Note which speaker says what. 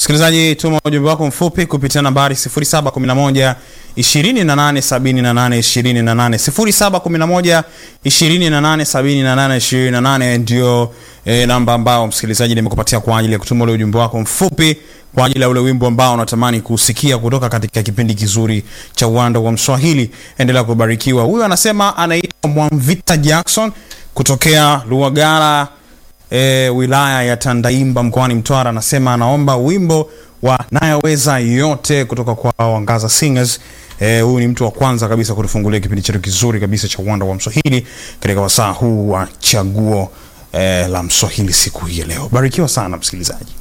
Speaker 1: Msikilizaji, tuma ujumbe wako mfupi kupitia nambari 0711 2878 28 0711 2878 28 ndio e, namba ambao msikilizaji nimekupatia kwa ajili ya kutuma ule ujumbe wako mfupi kwa ajili ya ule wimbo ambao unatamani kusikia kutoka katika kipindi kizuri cha uwanda wa Mswahili. Endelea kubarikiwa. Huyu anasema anaitwa Mwamvita Jackson kutokea Luagara e, wilaya ya Tandaimba mkoani Mtwara. Anasema anaomba wimbo wa nayaweza yote kutoka kwa Wangaza Singers. Eh, huyu ni mtu wa kwanza kabisa kutufungulia kipindi chetu kizuri kabisa cha uwanda wa Mswahili katika wasaa huu wa chaguo eh, la Mswahili siku hii ya leo. Barikiwa sana msikilizaji.